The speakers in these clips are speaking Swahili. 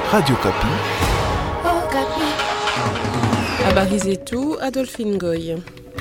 Radio Kapi. Habari zetu Adolphine Goy.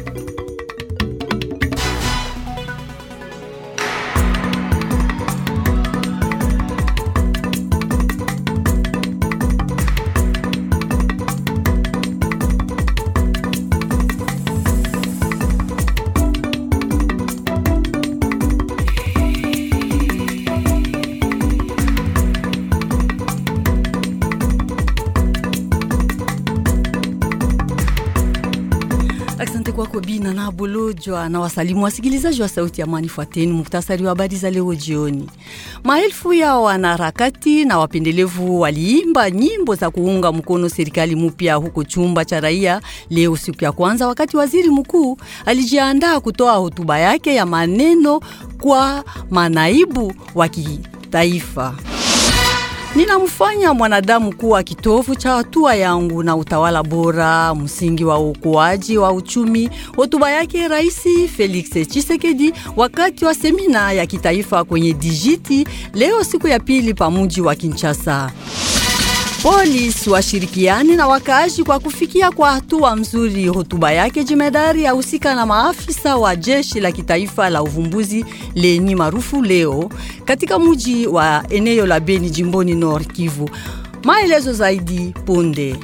Asante kwako Bina na Bolojwa na wasalimu wasikilizaji wa Sauti ya Amani. Fuateni muktasari wa habari za leo jioni. Maelfu ya wanaharakati na wapendelevu waliimba nyimbo za kuunga mkono serikali mpya huko chumba cha raia leo, siku ya kwanza, wakati waziri mkuu alijiandaa kutoa hotuba yake ya maneno kwa manaibu wa kitaifa. Ninamfanya mwanadamu kuwa kitovu cha hatua yangu na utawala bora, msingi wa ukuaji wa uchumi. Hotuba yake Rais Felix Tshisekedi wakati wa semina ya kitaifa kwenye dijiti leo siku ya pili pa mji wa Kinshasa. Polisi washirikiani na wakaaji kwa kufikia kwa hatua mzuri. Hotuba yake jemedari ahusika na maafisa wa jeshi la kitaifa la uvumbuzi lenye maarufu leo katika mji wa eneo la Beni jimboni Nord Kivu. Maelezo zaidi punde.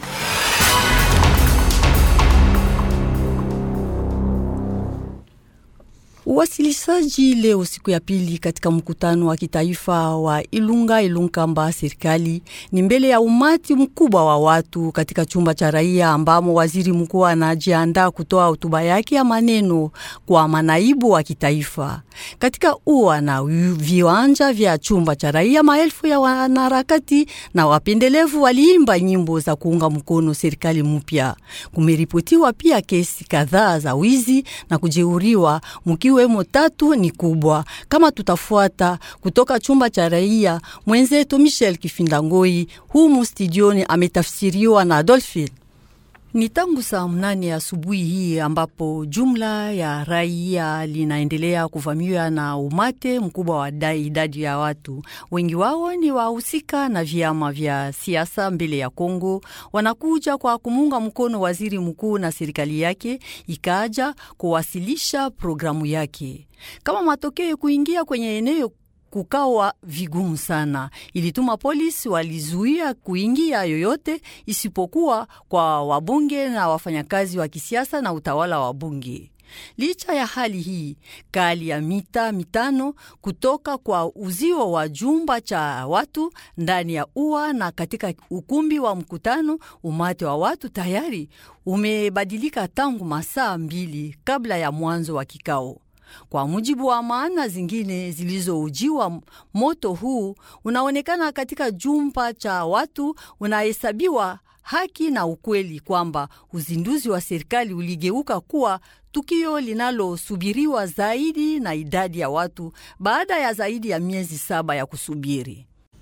Uwasilishaji leo siku ya pili katika mkutano wa kitaifa wa Ilunga Ilunkamba serikali ni mbele ya umati mkubwa wa watu katika chumba cha raia ambamo waziri mkuu anajiandaa kutoa hotuba yake ya maneno kwa manaibu wa kitaifa. Katika ua na viwanja vya chumba cha raia, maelfu ya wanaharakati na wapendelevu waliimba nyimbo za kuunga mkono serikali mpya. Kumeripotiwa pia kesi kadhaa za wizi na kujeuriwa mkiwemo tatu ni kubwa. Kama tutafuata kutoka chumba cha raia, mwenzetu Michel Kifindangoi humu studioni ametafsiriwa na Adolphine. Ni tangu saa mnane asubuhi hii ambapo jumla ya raia linaendelea kuvamiwa na umate mkubwa wa idadi ya watu. Wengi wao ni wahusika na vyama vya siasa mbele ya Kongo, wanakuja kwa kumunga mkono waziri mkuu na serikali yake ikaja kuwasilisha programu yake. Kama matokeo kuingia kwenye eneo kukawa vigumu sana, ilituma polisi walizuia kuingia yoyote isipokuwa kwa wabunge na wafanyakazi wa kisiasa na utawala wa bunge. Licha ya hali hii kali ya mita mitano kutoka kwa uzio wa jumba cha watu ndani ya ua na katika ukumbi wa mkutano, umati wa watu tayari umebadilika tangu masaa mbili kabla ya mwanzo wa kikao. Kwa mujibu wa maana zingine zilizoujiwa, moto huu unaonekana katika jumba cha watu unahesabiwa haki na ukweli kwamba uzinduzi wa serikali uligeuka kuwa tukio linalosubiriwa zaidi na idadi ya watu baada ya zaidi ya miezi saba ya kusubiri.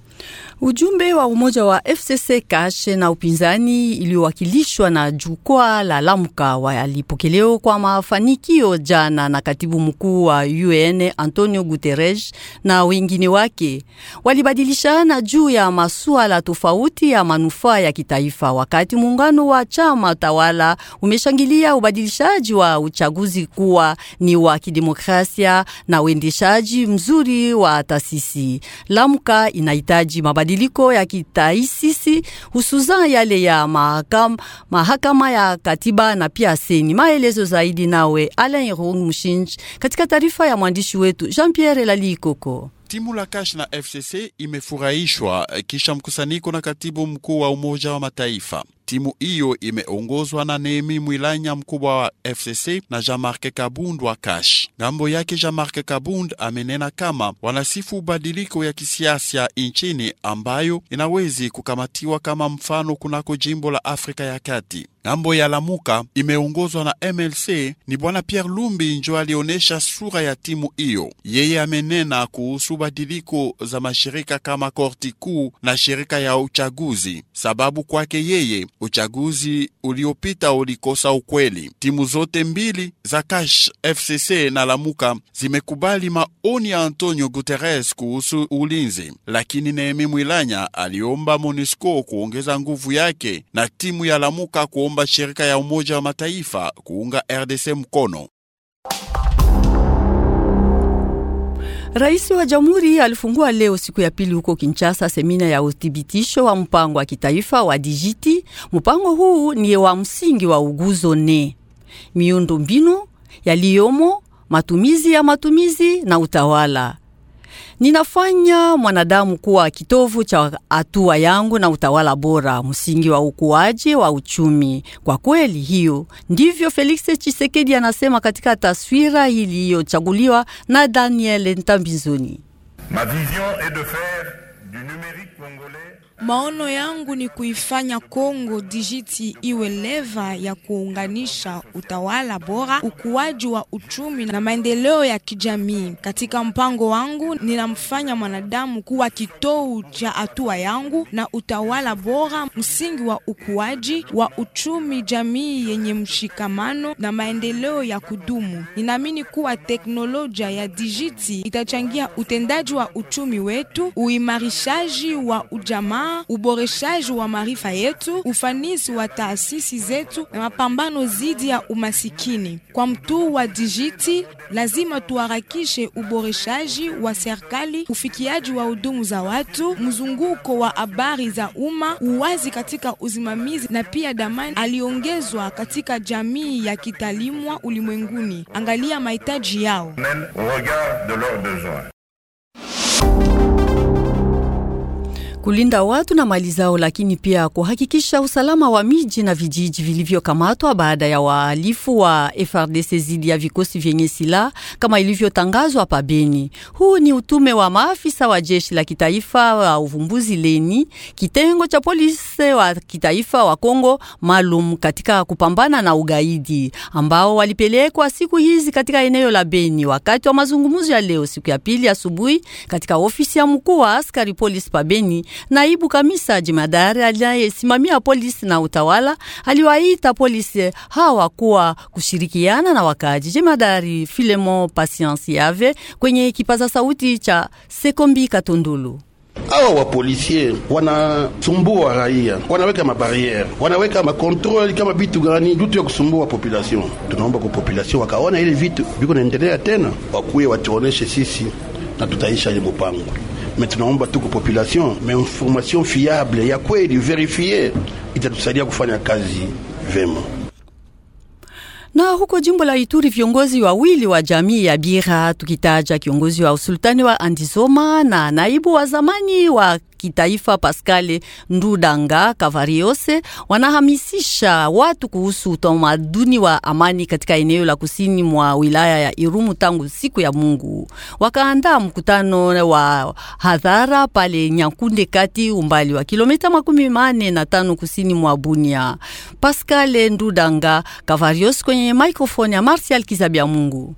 Ujumbe wa umoja wa FCC Kashe na upinzani iliowakilishwa na jukwaa la Lamuka walipokelewa kwa mafanikio jana na katibu mkuu wa UN Antonio Guterres na wengine wake. Walibadilishana juu ya masuala tofauti ya manufaa ya kitaifa, wakati muungano wa chama tawala umeshangilia ubadilishaji wa uchaguzi kuwa ni wa kidemokrasia na uendeshaji mzuri wa taasisi. Lamuka inahitaji mabadiliko ya kitaasisi hususan yale ya mahakama, mahakama ya katiba na pia seni. Maelezo zaidi nawe Alain Rung Mshinj katika taarifa ya mwandishi wetu Jean-Pierre Lalikoko. Timu la Kash na FCC imefurahishwa kisha mkusanyiko na katibu mkuu wa Umoja wa Mataifa. Timu hiyo imeongozwa na Nehemi Mwilanya, mkubwa wa FCC na Jean-Marc Kabund wa Kash. Ngambo yake Jean-Marc Kabund amenena kama wanasifu badiliko ya kisiasa nchini ambayo inawezi kukamatiwa kama mfano kunako jimbo la Afrika ya Kati. Ng'ambo ya Lamuka imeongozwa na MLC ni bwana Pierre Lumbi njo alionyesha sura ya timu hiyo. Yeye amenena kuhusu badiliko za mashirika kama korti kuu na shirika ya uchaguzi, sababu kwake yeye uchaguzi uliopita ulikosa ukweli. Timu zote mbili za Cash FCC na Lamuka zimekubali maoni ya Antonio Guterres kuhusu ulinzi, lakini Nehemi Mwilanya aliomba MONUSCO kuongeza nguvu yake na timu ya Lamuka kuomba shirika ya Umoja wa Mataifa kuunga RDC mkono. Rais wa Jamhuri alifungua leo siku ya pili huko Kinshasa semina ya uthibitisho wa mpango wa kitaifa wa dijiti. Mpango huu ni wa msingi wa uguzo ne miundo mbinu yaliyomo, matumizi ya matumizi na utawala. Ninafanya mwanadamu kuwa kitovu cha hatua yangu na utawala bora, msingi wa ukuaji wa uchumi. Kwa kweli, hiyo ndivyo Felix Tshisekedi anasema katika taswira iliyochaguliwa na Daniel Ntambizoni. Ma vision est de faire du numérique congolais Maono yangu ni kuifanya Kongo dijiti iwe leva ya kuunganisha utawala bora, ukuaji wa uchumi na maendeleo ya kijamii. Katika mpango wangu, ninamfanya mwanadamu kuwa kitovu cha hatua yangu na utawala bora, msingi wa ukuaji wa uchumi, jamii yenye mshikamano na maendeleo ya kudumu. Ninaamini kuwa teknolojia ya dijiti itachangia utendaji wa uchumi wetu, uimarishaji wa ujamaa uboreshaji wa maarifa yetu, ufanisi wa taasisi zetu na mapambano dhidi ya umasikini. Kwa mtuu wa dijiti, lazima tuharakishe uboreshaji wa serikali, ufikiaji wa hudumu za watu, mzunguko wa habari za umma, uwazi katika usimamizi na pia damani aliongezwa katika jamii ya kitalimwa ulimwenguni. Angalia mahitaji yao. mène au regard de leurs besoins. kulinda watu na mali zao, lakini pia kuhakikisha usalama wa miji na vijiji vilivyokamatwa baada ya wahalifu wa FRDC zidi ya vikosi vyenye silaha kama ilivyotangazwa pa Beni. Huu ni utume wa maafisa wa jeshi la kitaifa wa uvumbuzi leni, kitengo cha polisi wa kitaifa wa Kongo maalum katika kupambana na ugaidi, ambao walipelekwa siku hizi katika eneo la Beni wakati wa mazungumzo ya leo siku ya pili asubuhi katika ofisi ya mkuu wa askari polisi pa Beni. Naibu kamisa jemadari anayesimamia polisi na utawala aliwaita polisi hawa kuwa kushirikiana na wakaji. Jemadari Filemon Patience Yave kwenye kipaza sauti cha Sekombi Katundulu. Hawa wapolisie wanasumbua raia, wanaweka mabariere, wanaweka makontroli kama vitu gani vitu ya kusumbua population. Tunaomba kwa population wakaona ile vitu viko naendelea tena, wakuye watuoneshe sisi na tutaisha ile mpango me tunaomba tuko population me information fiable ya kweli verifie itatusaidia kufanya kazi vema. Na huko jimbo la Ituri viongozi wawili wa jamii ya Bira, tukitaja kiongozi wa usultani wa Andizoma na naibu wa zamani wa kitaifa Pascal Ndudanga Kavariose wanahamisisha watu kuhusu utamaduni wa amani katika eneo la kusini mwa wilaya ya Irumu tangu siku ya Mungu. Wakaandaa mkutano wa hadhara pale Nyakunde kati umbali wa kilomita makumi mane na tano kusini mwa Bunia. Pascal Ndudanga Kavariose kwenye microphone ya Martial Kizabia Mungu.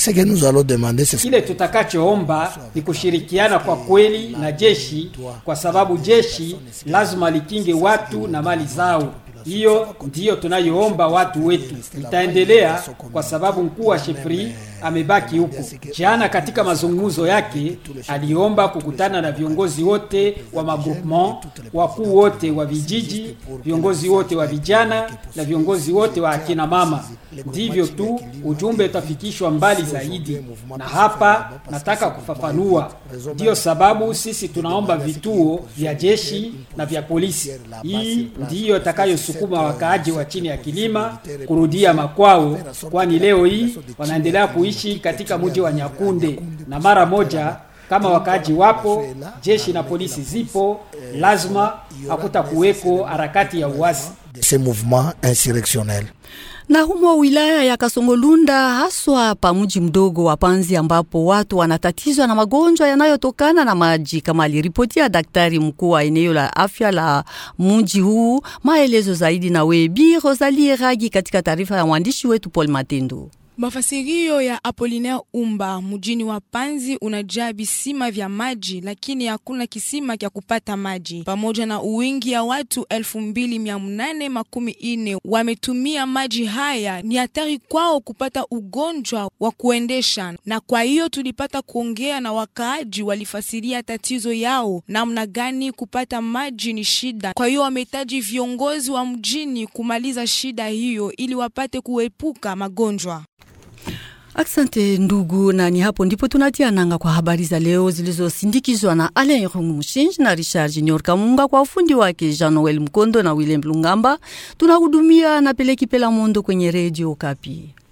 Kile tutakachoomba ni kushirikiana kwa kweli na jeshi, kwa sababu jeshi lazima likinge watu na mali zao. Hiyo ndiyo tunayoomba watu wetu. Itaendelea kwa sababu mkuu wa shefri amebaki huko. Jana katika mazungumzo yake aliomba kukutana na viongozi wote wa magroupement, wakuu wote wa vijiji, viongozi wote wa vijana na viongozi wote wa akina mama. Ndivyo tu ujumbe utafikishwa mbali zaidi. Na hapa nataka kufafanua, ndiyo sababu sisi tunaomba vituo vya jeshi na vya polisi. Hii ndiyo itakayosukuma wakaaji wa chini ya kilima kurudia makwao, kwani leo hii wanaendelea kuishi katika mji wa Nyakunde, na mara moja kama wakaaji wapo, jeshi na polisi zipo, lazima hakuta kuweko harakati ya uasi. de ces mouvements insurrectionnels. na humo wilaya ya Kasongolunda haswa pa mji mdogo wa Panzi ambapo watu wanatatizwa na magonjwa yanayotokana na maji, kama aliripotia daktari mkuu wa eneo la afya la mji huu. Maelezo zaidi na Webi Rosalie Ragi katika taarifa ya mwandishi wetu Paul Matendo. Mafasirio ya Apolinaire Umba mjini wa Panzi unajaa visima vya maji, lakini hakuna kisima kya kupata maji. Pamoja na uwingi ya watu elfu mbili mia nane makumi ine wametumia maji haya, ni hatari kwao kupata ugonjwa wa kuendesha, na kwa hiyo tulipata kuongea na wakaaji, walifasiria tatizo yao, namna gani kupata maji ni shida. Kwa hiyo wamehitaji viongozi wa mjini kumaliza shida hiyo ili wapate kuepuka magonjwa. Asante ndugu, na ni hapo ndipo tunatia nanga kwa habari za leo zilizosindikizwa na Alain Rungu Mushinji na Richard Junior Kamunga kwa ufundi wake Jean Noel Mkondo na Willem Lungamba. Tunahudumia na Peleki Pela Mondo kwenye redio Kapi.